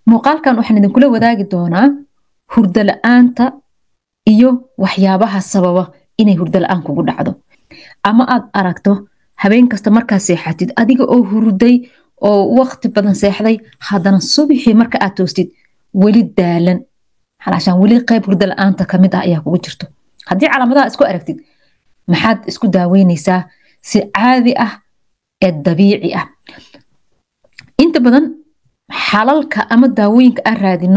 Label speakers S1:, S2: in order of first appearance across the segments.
S1: muuqaalkan waxaan idinkula wadaagi doonaa hurdo la-aanta iyo waxyaabaha sababa inay hurdo la-aan kugu dhacdo ama aad aragto habeen kasta markaa seexatid adiga oo hurday oo waqti badan seexday haddana subixii marka aad toostid weli daalan halaashaan weli qayb hurdo la-aanta kamid ah ayaa kugu jirto haddii calaamadaha isku aragtid maxaad isku daaweyneysaa si caadi ah ee dabiici ah inta badan xalalka ama daawooyinka aan raadino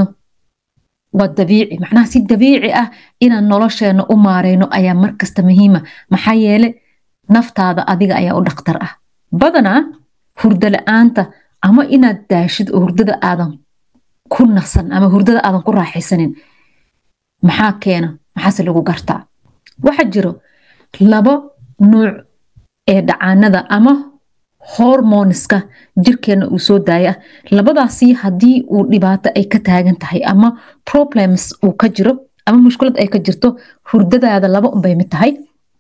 S1: waa dabiici macnaha si dabiici ah inaan nolosheena u maareyno ayaa markasta muhiima maxaa yeele naftaada adiga ayaa u dhaktar ah badanaa hurdo la-aanta ama inaad daashid oo hurdada aadan ku nasan ama hurdada aadan ku raaxaysanin maxaa keena maxaase lagu gartaa waxaa jiro laba nuuc ee dhacaanada ama hormoniska jirkeena uu soo daaya labadaasi haddii uu dhibaato ay ka taagan tahay ama problems uu ka jiro ama mushkulad ay ka jirto hurdadaada laba unbay mid tahay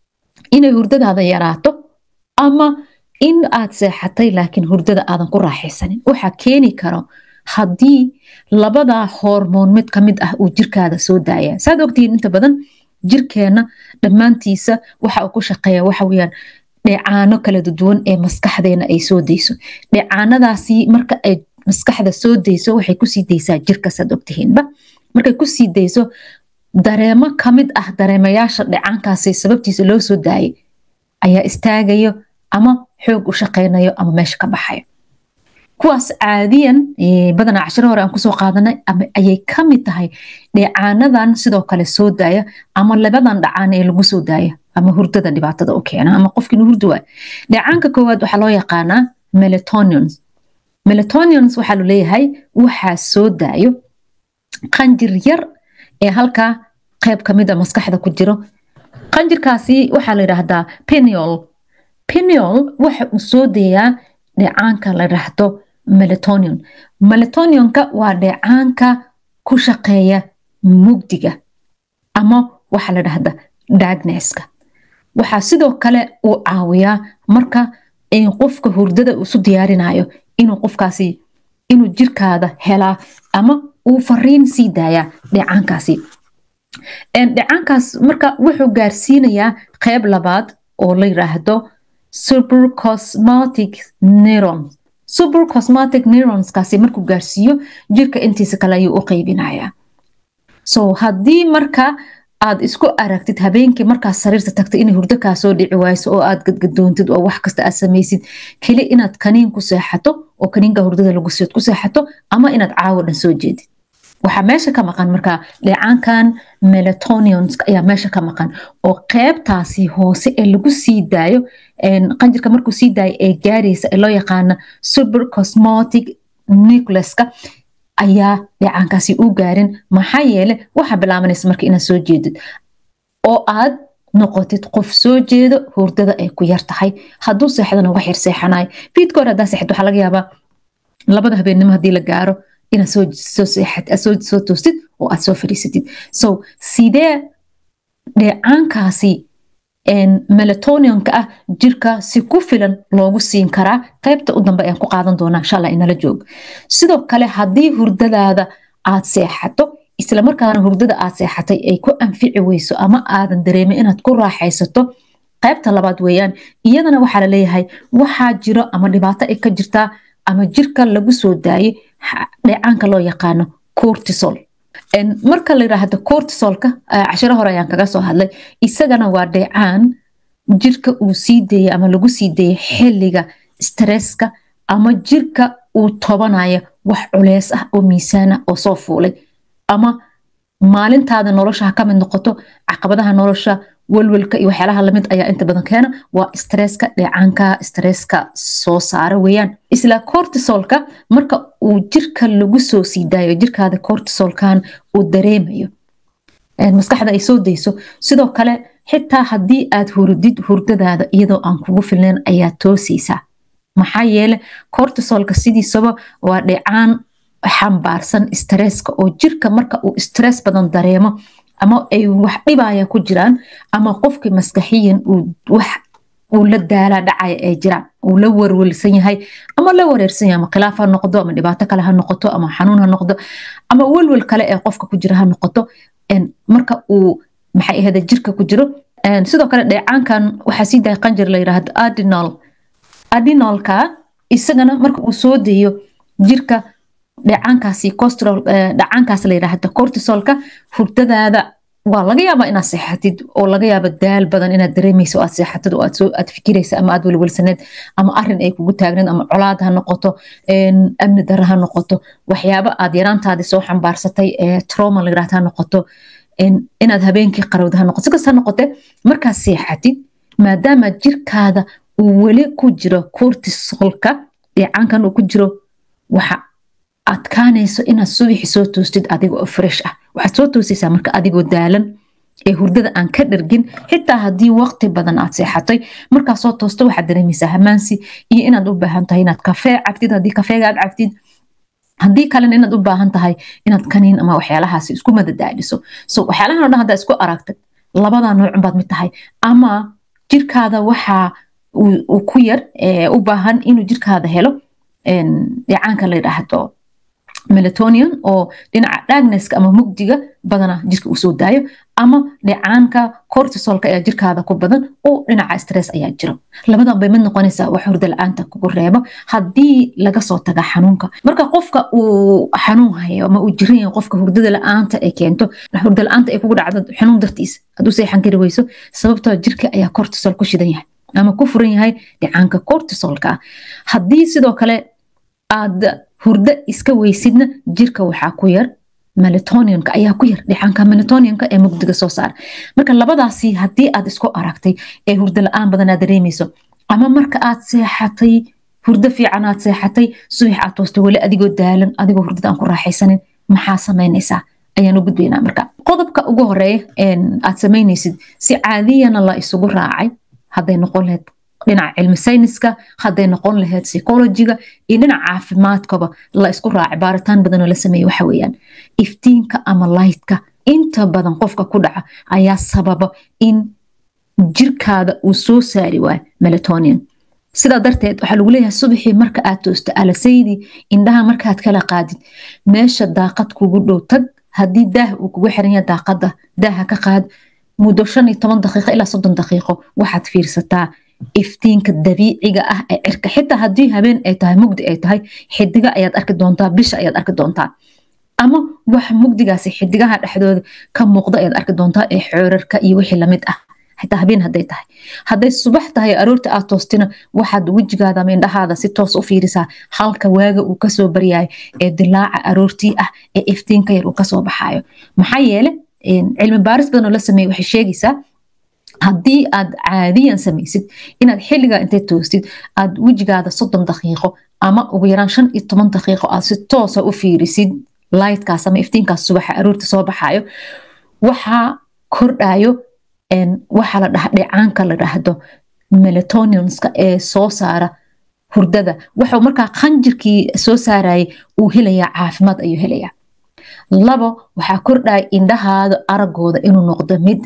S1: inay hurdadaada yaraato ama in aad seexatay laakiin hurdada aadan ku raaxaysanin waxaa keeni karo haddii labadaa hormoon mid ka mid ah uu jirkaada soo daaya saad ogtihiin inta badan jirkeena dhammaantiisa waxa uu ku shaqeeya waxa weyaan dheecaano kala duwan ee maskaxdeena ay soo dayso dheecaanadaasi marka ay maskaxda soo dayso waxay kusii daysaa jirka saad ogtihiinba markay kusii dayso dareemo kamid ah dareemayaasha dheecaankaasi sababtiisa loo soo daayay ayaa istaagayo ama xoog u shaqeynayo ama meesha ka baxayo kuwaas caadiyan badanaa cashiro hore aan kusoo qaadanay ayay kamid tahay dheecaanadan sidoo kale soo daaya ama labadan dhacaan ee lagu soo daaya ama hurdada dhibaatada u keena ama qofki inuu hurdi waayo dheecaanka koowaad waxaa loo yaqaanaa melatonions melatonions waxaa laleeyahay waxaa soo daayo qanjir yar ee halkaa qeyb kamid a maskaxda ku jiro qanjirkaasi waxaa la yidhaahdaa peniol peniol waxa uu soo dayaa dheecaanka la yidhaahdo melatonion melatonionka waa dheecaanka ku shaqeeya mugdiga ama waxaa la dhahda dagneska waxaa sidoo kale uu caawiyaa marka qofka hurdada isu diyaarinayo inuu qofkaasi inuu jirkaada helaa ama uu fariin sii daayaa dheecaankaasi dheecaankaas marka wuxuu gaarsiinayaa qeyb labaad oo la yiraahdo supercosmatic neurons supercosmatic neuronskaasi markuu gaarsiiyo jirka intiisa kale ayuu u qeybinayaa so haddii marka aad isku aragtid habeenkii markaad sariirta tagtay inay hurdo kaa soo dhici wayso oo aad gadgadoontid oo wax kasta aad samaysid keli inaad kaniin ku seexato oo kaniinka hurdada lagu siod ku seexato ama inaad caawo dhan soo jeedid waxaa meesha ka maqan markaa dheecaankan melatonions ayaa meesha ka maqan oo qeybtaasi hoose ee lagu sii daayo qanjirka markuu sii daayo ee gaaraysa ee loo yaqaana supercosmotic nucleska ayaa dheecaankaasi u gaarin maxaa yeele waxaa bilaabanaysa marka inaad soo jeedid oo aad noqotid qof soo jeedo hurdada ay ku yar tahay hadduu seexdana wax yar seexanayo fiidka hore haddaa seexid waxaa laga yaabaa labada habeennimo haddii la gaaro inaad soo toostid oo aad soo fadhiisatid so sidee dheecaankaasi melatonionka ah jirka si ku filan loogu siin karaa qeybta u dambe ayaan ku qaadan doonaa inshaalla inala joog sidoo kale haddii hurdadaada aad seexato islamarkaana hurdada aad seexatay ay ku anfici weyso ama aadan dareemin inaad ku raaxaysato qeybta labaad weeyaan iyadana waxaa laleeyahay waxaa jiro ama dhibaato ay ka jirtaa ama jirka lagu soo daayay dheecaanka loo yaqaano cortisol marka la yiraahdo cortisolka cashiro hore ayaan kaga soo hadlay isagana waa dheecaan jirka uu sii deeyay ama lagu sii deeyay xilliga stresska ama jirka uu tobanayo wax culeys ah oo miisaan ah oo soo fuulay ama maalintaada nolosha ha ka mid noqoto caqabadaha nolosha walwalka iyo waxyaalaha lamid ayaa inta badan keena waa stresska dheecaanka stresska soo saara weeyaan isla cortisolka marka uu jirka lagu soo sii daayo jirkaada cortisolkan uu dareemayo maskaxda ay soo dayso sidoo kale xitaa haddii aad hurdid hurdadaada iyadoo aan kugu filnayn ayaa toosaysaa maxaa yeele cortisolka sidiisaba waa dheecaan xambaarsan stresska oo jirka marka uu stress badan dareemo ama ay wax dhibaya ku jiraan ama qofkii maskaxiyan wax uu la daalaa dhacaya ay jiraan uu la warwelsan yahay ama la wareersan yahay ama khilaaf ha noqdo ama dhibaato kale ha noqoto ama xanuun ha noqdo ama welwel kale ee qofka ku jira ha noqoto marka uu maxay ahayda jirka ku jiro sidoo kale dheecaankan waxaa sii daaya qanjir la yidhaahdo adinol adinolka isagana marka uu soo deeyo jirka dheecaankaasi costrol dheecaankaas la yidhaahdo cortisolka hurdadaada waa laga yaabaa inaad seexatid oo laga yaaba daal badan inaad dareemayso aad seexatid oo aad fikiraysa ama aad welwelsaneed ama arin ay kugu taagneed ama colaad ha noqoto amni dare ha noqoto waxyaaba aad yaraantaadii soo xambaarsatay ee trauma la yidhahdo ha noqoto inaad habeenkii qarowda ha noqoto sikas ha noqote markaad seexatid maadaama jirkaada uu weli ku jiro cortisolka dheecaankan uu ku jiro waxa adkaanayso inaad subaxi soo toostid adigoo fresh ah waxaad soo toosaysaa marka adigoo daalan ee hurdada aan ka dhargin xitaa haddii waqti badan aad seexatay markaa soo toosto waxaad dareemaysaa hamaansi iyo inaad u baahan tahay inaad kafee cabtid haddii kafeega aad cabtid haddii kalena inaad u baahan tahay inaad kaniin ama waxyaalahaasi isku madadaaliso so waxyaalahan o dhan haddaa isku aragtid labada noocun baad mid tahay ama jirkaada waxaa uu ku yar u baahan inuu jirkaada helo dheecaanka la yidhaahdo melatonian oo dhinaca dhagneska ama mugdiga badana jirka uu soo daayo ama dheecaanka cortisolka ayaa jirkaada ku badan oo dhinaca stress ayaa jiro labadan bay mid noqonaysaa wax hurda la-aanta kugu reebo haddii laga soo taga xanuunka marka qofka uu xanuun hayo ama uu jiran yahay qofka hurdada la-aanta ay keento hurda la-aanta ay kugu dhacdo xanuun dartiis hadduu seexan kari weyso sababtoo jirka ayaa cortisol ku shidan yahay ama ku furan yahay dheecaanka cortisolka haddii sidoo kale aad hurdo iska weysidna jirka waxaa ku yar melatonianka ayaa ku yar dheecaanka melatonianka ee mugdiga soo saara marka labadaasi haddii aad isku aragtay ee hurdo la-aan badan aad dareemayso ama marka aad seexatay hurdo fiican aad seexatay subax aad toostay weli adigoo daalan adigoo hurdada aan ku raaxaysanin maxaa samaynaysaa ayaan u gudbaynaa marka qodobka ugu horeeya aad samaynaysid si caadiyana la isugu raacay hadday noqon lahayd dhinaca cilmi sayniska hadday noqon lahayd psychologiga iyo dhinaca caafimaadkaba la isku raacay baaritaan badan oo la sameeye waxa weeyaan iftiinka ama lightka inta badan qofka ku dhaca ayaa sababa in jirkaada uu soo saari waayo melatonian sidaa darteed waxaa lagu leeyahay subaxii marka aad toosto alasaydii indhaha markaad kala qaadid meesha daaqad kugu dhow tag haddii daah uu kugu xiran yahay daaqada daaha ka qaad muddo shan iyo toban daqiiqo ilaa soddon daqiiqo waxaad fiirsataa iftiinka dabiiciga ah ee cirka xitaa haddii habeen ay tahay mugdi ay tahay xidiga ayaad arki doontaa bisha ayaad arki doontaa ama wax mugdigaasi xidigaha dhexdooda ka muuqda ayaad arki doontaa ee xoorarka iyo wixii lamid ah xitaa habeen hadday tahay hadday subax tahay aroorta aad toostina waxaad wejigaada ama indhahaada si toos u fiirisaa halka waaga uu kasoo baryayo ee dilaaca aroortii ah ee iftiinka yar uu kasoo baxayo maxaa yeele cilmi baaris badan oo la sameeye waxay sheegaysaa haddii aad caadiyan samaysid inaad xilligaa intay toostid aad wejigaada soddon daqiiqo ama ugu yaraan shan iyo toban daqiiqo aad si toosa u fiirisid lightkaas ama iftiinkaas subaxa aroorta soo baxayo waxaa kordhayo waxaa la dhaha dheecaanka la dhahdo melatonianska ee soo saara hurdada waxuu markaa qanjirkii soo saarayay uu helayaa caafimaad ayuu helayaa labo waxaa kordhaya indhahaada aragooda inuu noqdo mid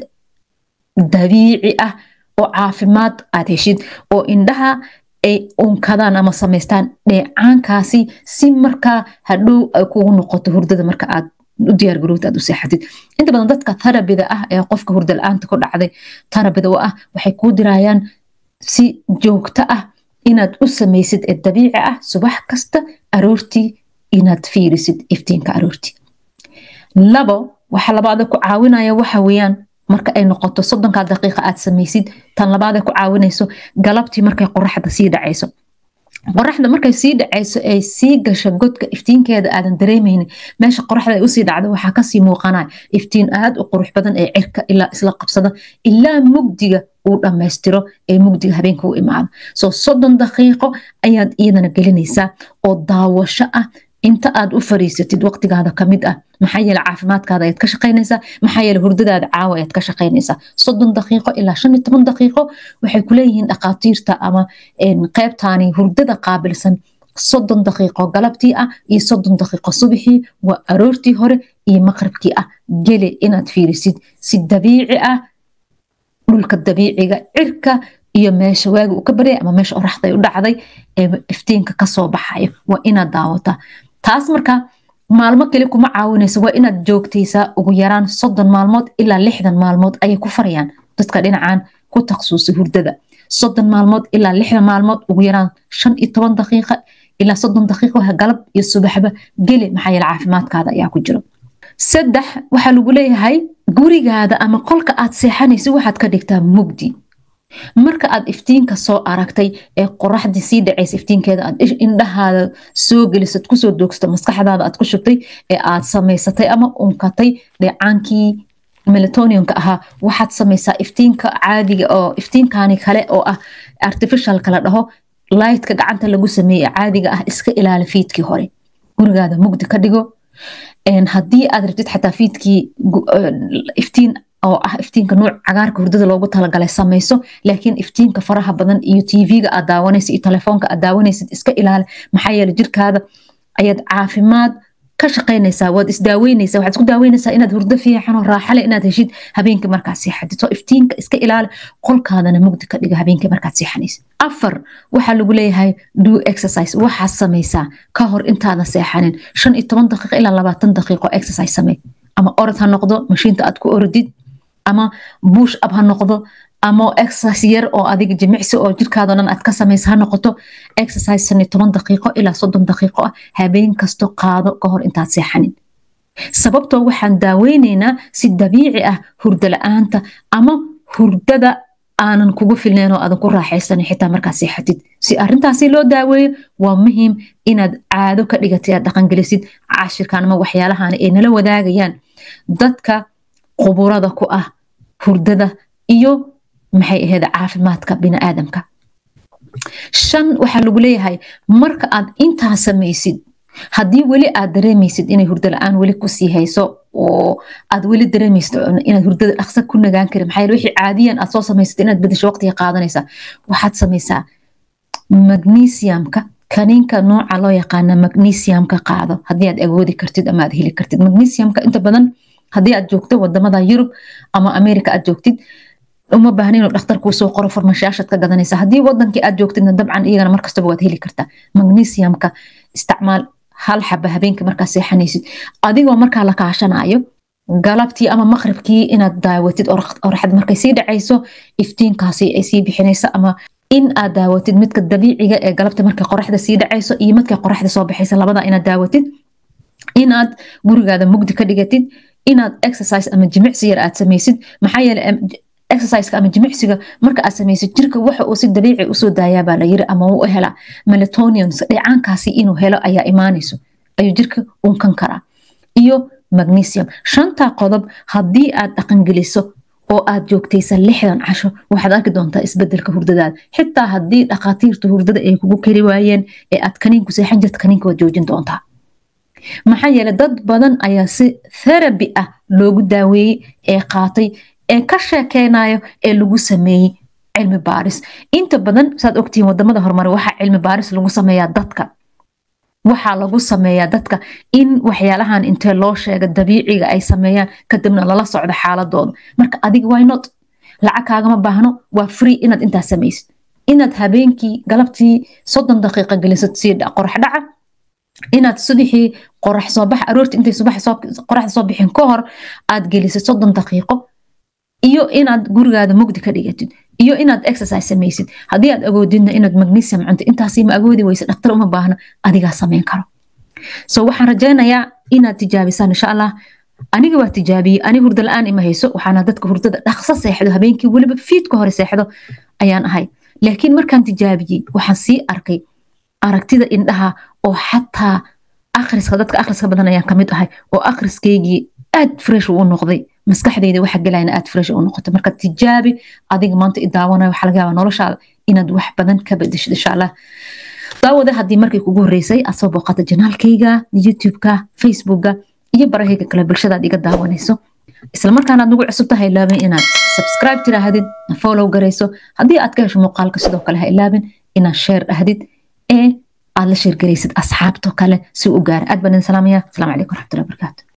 S1: dabiici ah oo caafimaad aad heshid oo indhaha ay unkadaan ama samaystaan dheecaankaasi si markaa hadhow ay kugu noqoto hurdada marka aad u diyaargarowta aad u seexatid inta badan dadka tarabida ah ee qofka hurda la-aanta ku dhacday tarabida u ah waxay kuu dirayaan si joogto ah inaad u samaysid ee dabiici ah subax kasta aroortii inaad fiirisid iftiinka aroortii labo waxa labaada ku caawinaya waxa weeyaan marka ay noqoto soddonkaa daqiiqa aad samaysid tan labaadee ku caawinayso galabtii markay qoraxda sii dhacayso qoraxda markay sii dhacayso ay sii gasho godka iftiinkeeda aadan dareemaynin meesha qoraxda ay usii dhacdo waxaa kasii muuqanaya iftiin aad u qurux badan ee cirka ilaa isla qabsada ilaa mugdiga uu dhammaystiro ee mugdiga habeenka u imaado soo soddon daqiiqo ayaad iyadana gelinaysaa oo daawasho ah inta aad u fariisatid waqtigaada kamid ah maxaa yeele caafimaadkaada ayaad ka shaqaynaysaa maxaa yeele hurdadaada caawa ayaad ka shaqaynaysaa soddon daqiiqo ilaa shan iyo toban daqiiqo waxay kuleeyihiin dhakhaatiirta ama qeybtaani hurdada qaabilsan soddon daqiiqo galabtii ah iyo soddon daqiiqo subaxii waa aroortii hore iyo maqribkii ah gele inaad fiirisid si dabiici ah dhulka dabiiciga cirka iyo meesha waagi uu ka baryay ama meesha oraxday u dhacday ee iftiinka kasoo baxayo waa inaad daawataa taas marka maalmo kale kuma caawinayso waa inaad joogtaysaa ugu yaraan soddon maalmood ilaa lixdan maalmood ayay ku farayaan dadka dhinacan ku taksuusay hurdada soddon maalmood ilaa lixdan maalmood ugu yaraan shan iyo toban daqiiqa ilaa soddon daqiiqo galab iyo subaxba geli maxaa yeele caafimaadkaada ayaa ku jiro saddex waxaa lagu leeyahay gurigaada ama qolka aad seexanaysa waxaad ka dhigtaa mugdi marka aad iftiinka soo aragtay ee qoraxdii sii dhacaysa iftiinkeeda aad indhahaada soo gelisad kusoo doogsato maskaxdaada aad ku shubtay ee aad samaysatay ama unkatay dheecaankii melatoninka ahaa waxaad samaysaa iftiinka caadiga oo iftiinkani kale oo ah artificialka la dhaho lightka gacanta lagu sameeye caadiga ah iska ilaali fiidkii hore gurigaada mugdi ka dhigo haddii aad rabtid xataa fiidkii iftiin oo ah iftiinka nuuc cagaarka hurdada loogu talagalay samayso laakiin iftiinka faraha badan iyo tv-ga aad daawanaysa iyo telefoonka aad daawanaysid iska ilaali maxaa yeele jirkaada ayaad caafimaad ka shaqaynaysaa waad isdaaweynaysaa waxaad isku daaweynaysaa inaad hurdo fiican oo raaxale inaad heshid habeenkii markaad seexatid so iftiinka iska ilaali qolkaadana mugdi ka dhiga habeenkii markaad seexanaysid afar waxaa lagu leeyahay do exercise waxaad samaysaa ka hor intaadan seexanin shan iyo toban daqiiqo ilaa labaatan daqiiqo exercise samey ama orod ha noqdo mashiinta aad ku orodid ama buush ab ha noqdo ama exercise yar oo adiga jimicsi oo jirkaado dhan aad ka samaysa ha noqoto exercise shan iyo toban daqiiqo ilaa soddon daqiiqo ah habeen kasto qaado ka hor intaad seexanin sababtoo waxaan daaweyneynaa si dabiici ah hurdo la-aanta ama hurdada aanan kugu filnayn oo aadan ku raaxaysanin xitaa markaad seexatid si arrintaasi loo daaweeyo waa muhiim inaad caado ka dhigatay aad dhaqangelisid cashirkan ama waxyaalahan ay nala wadaagayaan dadka quburada ku ah hurdada iyo maxay ahayd caafimaadka biniaadamka shan waxaa lagu leeyahay marka aad intaa samaysid haddii weli aad dareemaysid inay hurdo la-aan weli kusii hayso oo aad weli dareemaysid inaad hurdada dhaqsa ku nagaan karin maxaa yeele wixii caadiyan aad soo samaysad inaad bedesho waqtiga qaadanaysaa waxaad samaysaa magnesiumka kaniinka nooca loo yaqaana magnesiumka qaado haddii aad awoodi kartid ama aad heli kartid magnesiumka inta badan haddii aad joogto wadamada yurub ama america aad joogtid uma baahna inuu dhakhtar kuu soo qoro farmashayaashaad ka gadanaysa haddii wadankii aad joogtidna dabcan iyagana markastaba waad heli kartaa magnesiumka isticmaal hal xaba habeenkii markaa seexanaysid adigoo markaa la kaashanayo galabtii ama maqribkii inaad daawatid oraxad markay sii dhacayso iftiinkaasi ay sii bixinaysa ama in aad daawatid midka dabiiciga ee galabta markay qoraxda sii dhacayso iyo midkay qoraxda soo baxaysa labada inaad daawatid inaad gurigaada mugdi ka dhigatid inaad exercise ama jimicsi yar aad samaysid maxaa yeele exerciseka ama jimicsiga marka aad samaysid jirka waxa uu si dabiici usoo daayaabaa la yiri ama uu hela melatonians dheecaankaasi inuu helo ayaa imaanayso ayuu jirka unkan karaa iyo magnesium shantaa qodob haddii aad dhaqangeliso oo aad joogtaysa lixdan casho waxaad arki doontaa isbedelka hurdadaada xitaa haddii dhakhaatiirta hurdada ay kugu kari waayeen ee aad kaniinku seexan jirta kaniinka waad joojin doontaa maxaa yeele dad badan ayaa si theraby ah loogu daaweeyey ee qaatay ee ka sheekeynayo ee lagu sameeyey cilmi baaris inta badan saad ogtihiin wadamada horumare waxaa cilmi baaris lagu sameeyaa dadka waxaa lagu sameeyaa dadka in waxyaalahan intee loo sheega dabiiciga ay sameeyaan kadibna lala socdo xaaladooda marka adiga why not lacag kaagama baahno waa free inaad intaas samaysid inaad habeenkii galabtii soddon daqiiqa gelisad sii qorax dhaca inaad subaxii qorax soo bax aroortii intay subaxa qoraxda soo bixin ka hor aad gelisad soddon daqiiqo iyo inaad gurigaada mugdi ka dhigatid iyo inaad exercise samaysid haddii aad agoodidna inaad magnesium cunto intaasi ma agoodi weysa dhaktar uma baahna adigaa samayn karo so waxaan rajaynayaa inaad tijaabisaan insha allah aniga waa tijaabiyey ani hurdo la-aan ima hayso waxaana dadka hurdada dhaqso seexdo habeenkii weliba fiidka hore seexdo ayaan ahay laakiin markaan tijaabiyey waxaan sii arkay aragtida indhaha oo xataa akhriska dadka akhriska badan ayaan kamid ahay oo akhriskeygii aad fresh uu noqday maskaxdeyda waxa galayna aad fresh u noqoto marka tijaabi adiga maanta i daawanayo waxaa laga yaabaa noloshaada inaad wax badan ka bedeshid insha allah daawada haddii markii kugu horreysay aad soo booqata janaalkayga youtube-ka facebookga iyo barahayga kale bulshadaad iga daawanayso isla markaana aad nagu cusub tahay ilaabin inaad subscribe tiraahdid follow garayso haddii aad ka hesho muuqaalka sidoo kale ha ilaabin inaad share dhahdid ee aad la sheergaraysid asxaabto kale si u gaara aad baan idin salaamaya asalaamu calaykum waraxmatullahi wabarakaatu